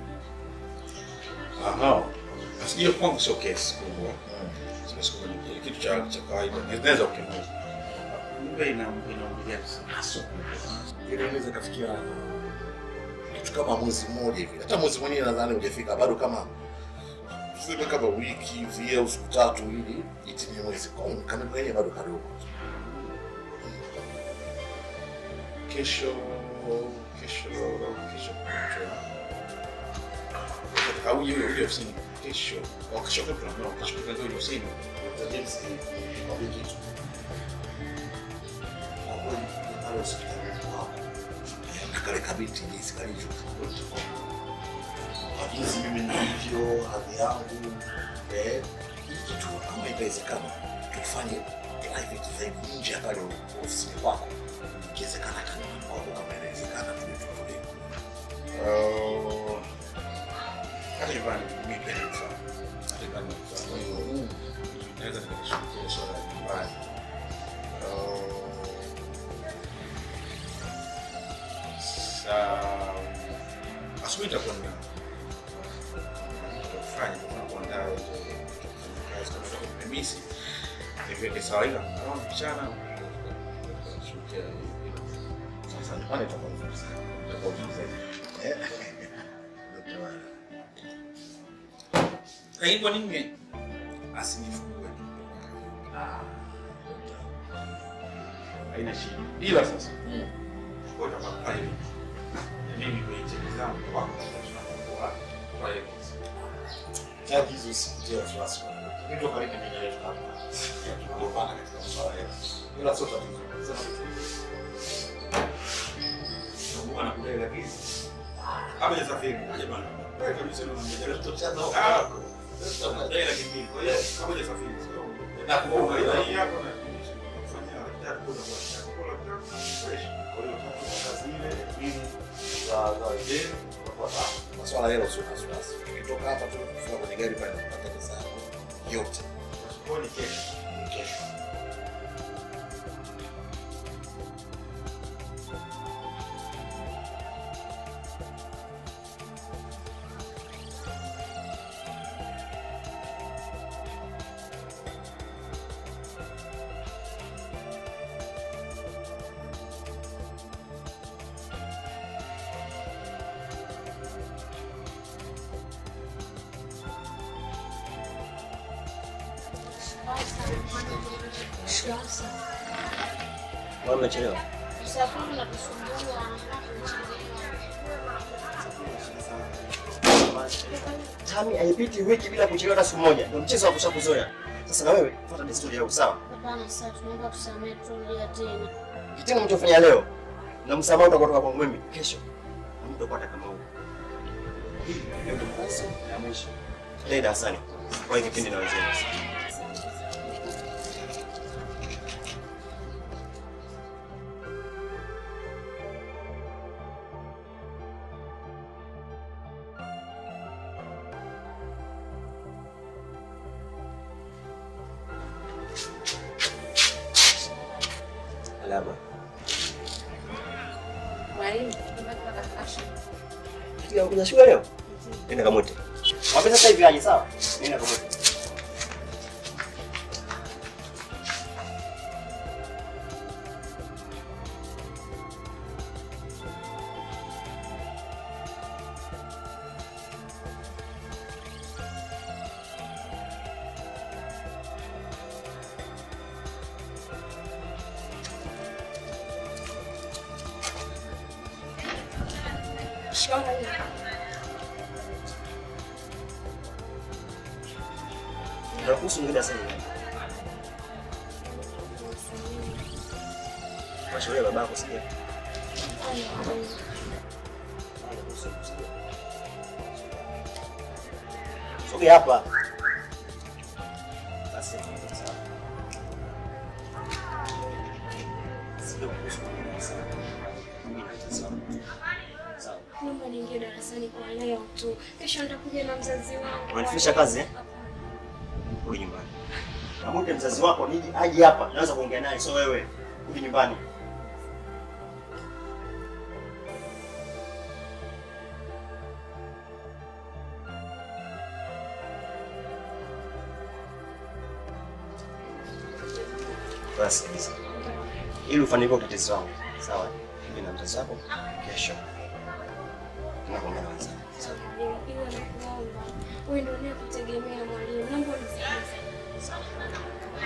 Aha. Basi hiyo kwangu sio kesi kubwa. Sio siku ni kitu cha cha kawaida. Inaweza ukimuza. Mimba ina inaongelea sana. Sio kubwa. Ile inaweza kafikia kitu kama mwezi mmoja hivi. Hata mwezi mwenyewe nadhani hujafika bado kama tuseme kama wiki hivi au siku tatu ili itimie mwezi. Kwa hiyo kama mwenyewe bado kadogo. Kesho kesho kesho au hiyo hiyo ofisini kesho. Au kesho kwa kuna kesho kwa hiyo ofisini. Dr. James nikwambie kitu. Kwa kweli pale hospitali kwako na kale kabiti jinsi kalivyo kwa jinsi mimi nilivyo, hadhi yangu eh, hii kitu kama itawezekana tufanye private zaidi nje ya pale ofisini kwako, ikiwezekana hata nyumbani kwako kama inawezekana, tuje tutulie. Oh. Hata nyumbani mimi pia nifaa. Hata nyumbani nifaa. Kwa hiyo naweza nikashughulikia swala la nyumbani. Oh. Saa asubuhi itakuwa nina kufanya kwa kuandaa hizo kazi kama ndio nimemisi niweke sawa, ila kama mchana shughulikia Sasa nyumbani itakuwa vizuri sana, itakuwa vizuri zaidi. Eh, Dr. Wala. Lakini kwa nini asinifungue? Ah. Haina shida. Ila sasa Kwa hiyo kwa hiyo mimi kwenye cheki zangu kwa kwa kwa hiyo Jaji hizo usitie wasiwasi kwa nini. Kitu karibu mimi leo hapa. Tunagombana katika masuala yetu. Ila sio tatizo. Sema Mungu anakudai lakini kama jasafiri aje bana. Wewe kabisa unamjadili tutachana huko. Ah. Dai laki mbili. Kwa hiyo kama jasafiri sio. Na kuomba ila hii yako na kufanya daktari kuna kwa shaka kwa daktari fresh. Kwa hiyo kama zile ili za za wengine kwa sababu masuala yale sio wasiwasi. Ukitoka hapa tu kufika kwenye gari pale unapata pesa yako yote. kwa ni kesho. Kesho. Mbona umechelewa? Usafiri unatusumbua. Tami haipiti wiki bila kuchelewa hata siku moja. Ndio mchezo wa kushakuzoea. Sasa na wewe fuata desturi yako sawa? Hapana, sasa tunaomba tusamehe, turudia tena. Kitendo mlichofanya leo na msamaha utakutoka kwa mimi kesho. Na mtu upata kama huo. Hii ndio mwanzo na mwisho. Leo darasani. Kwa hiyo kipindi na wenzenu. Alama. Mwalimu, tumepata fashion. Kitu kuja shule leo? Nenda kamwite. Mwambie sasa hivi aje sawa? Nenda kamwite. Nakuhusu mwingine sasa hivi. Mashauri ya babako sija. Sogea hapa. Basi sawa. Sio kuhusu mwingine sasa. Mimi sawa. Sawa. Naomba niingie darasani kwa leo tu. Kesho nitakuja na mzazi wangu. Unanifundisha kazi eh? Rudi nyumbani. Kamwite mzazi wako nije aje hapa, naweza kuongea naye, sio wewe. Rudi nyumbani. Basi kabisa. Ili ufanikiwe utetezi wangu, sawa? Mimi na mzazi wako kesho. Tunakuongea na wenzangu. Sawa? Mwalimu, iwe nakuomba. Wewe ndio unayekutegemea mwalimu. Naomba unisaidie.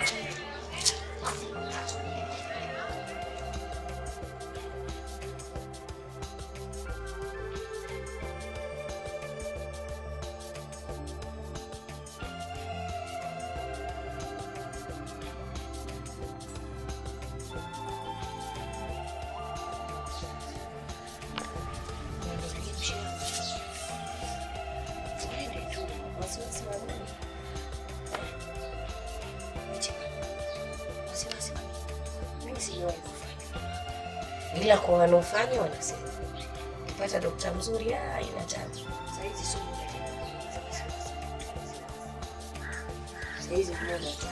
ila kwa wanaofanya wanasema ukipata dokta mzuri ah, haina tatizo. Saizi sio muda tena. Saizi kuna watu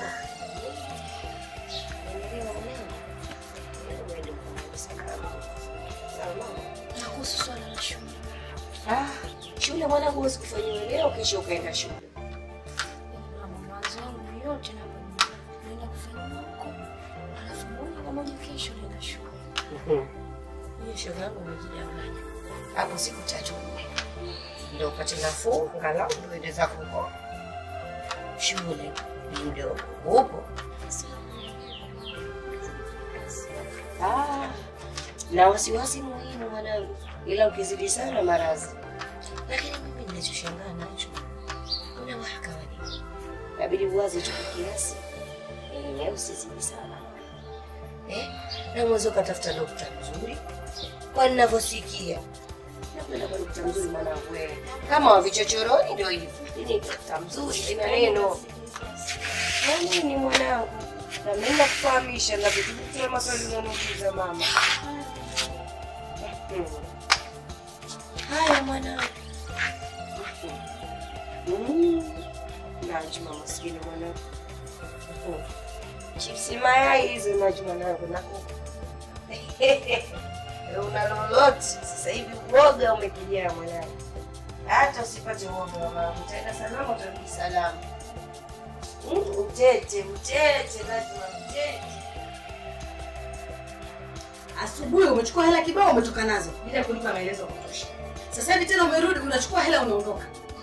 Unaelewa mwanangu? Wewe uende ukamalize kama. Sawa mama? Na kuhusu swala la shule. Ah, shule mwanangu huwezi kufanyiwa leo kesho ukaenda shule. Na mawazo yangu yote na naenda kufanya huko. Alafu moja kwa moja kesho naenda shule. Hiyo shoga yangu umejidanganya. Hapo siku tatu ndio upate nafuu, angalau ndio uende zako huko. shule ni mdogo. Upo? Ah, na wasiwasi muhimu mwanangu, ila ukizidi sana maradhi. Lakini mimi ninachoshangaa nacho, una wahaka wa nini? Inabidi uwaze tu kwa kiasi, eh, usizidi sana eh, na mwanzo ukatafuta dokta mzuri, kwa ninavyosikia nakwenda kwa dokta mzuri mwanangu, wewe kama wa vichochoroni ndio hivyo, lakini dokta mzuri ina neno na nini mwanangu, na mimi nakufahamisha na vitu vile maswali unaniuliza mama. Hmm. Haya mwanangu. Mm. Najma maskini mwanangu. Mm. Chipsi mayai hizo Najma mwanangu na kuku. Una lolote sasa hivi uoga umekijaa mwanangu. Hata usipate uoga mwanangu, utaenda salama utarudi salama. Mm, Utete, utete, Najma utete. Asubuhi umechukua hela kibao umetoka nazo bila kunipa maelezo ya kutosha. Sasa hivi tena umerudi unachukua hela unaondoka.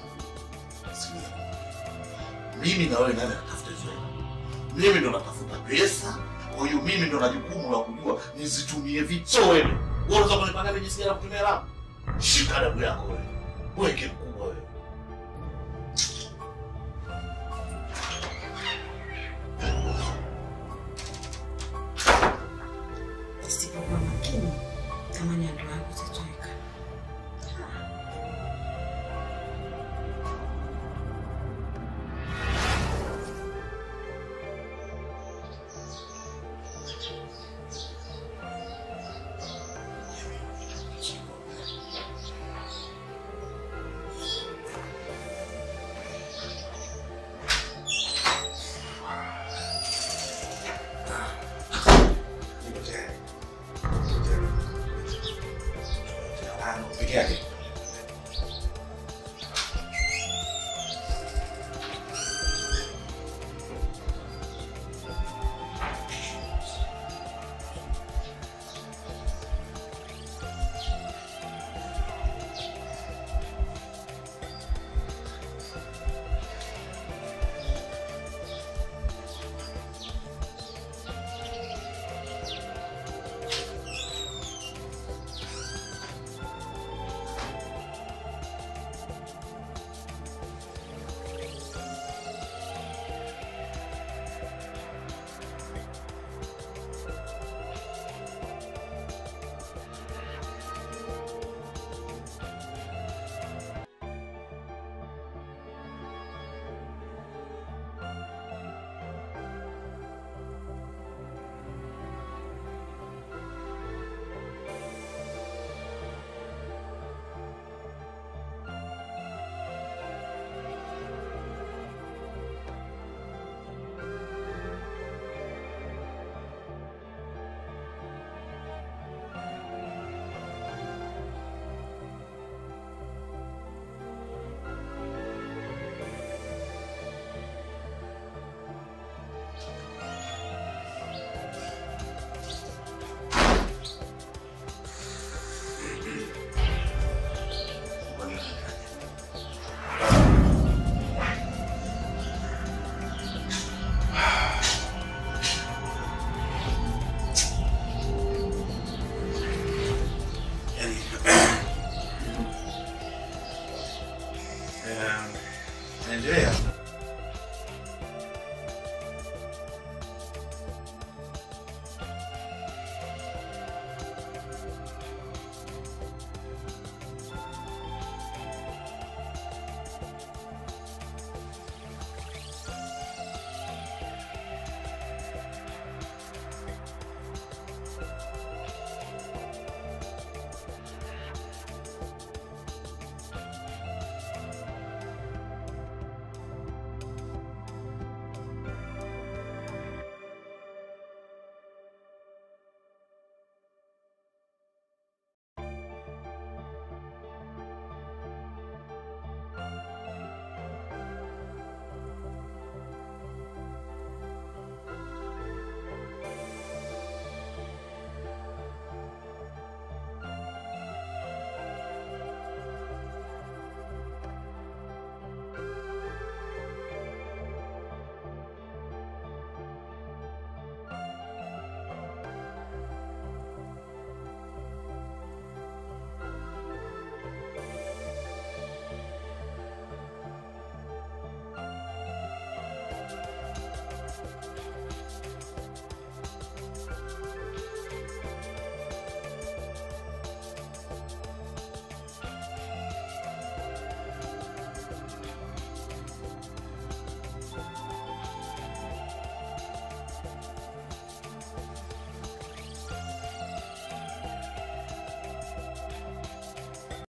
Mimi na wewe nani anatafuta hizo hela? Mimi ndo natafuta pesa, kwa hiyo mimi ndo na jukumu la kujua nizitumie vipi. So wewe, wewe unaweza kunipanga mimi jinsi gani ya kutumia hela? Shika adabu yako wewe. Weke mkuu.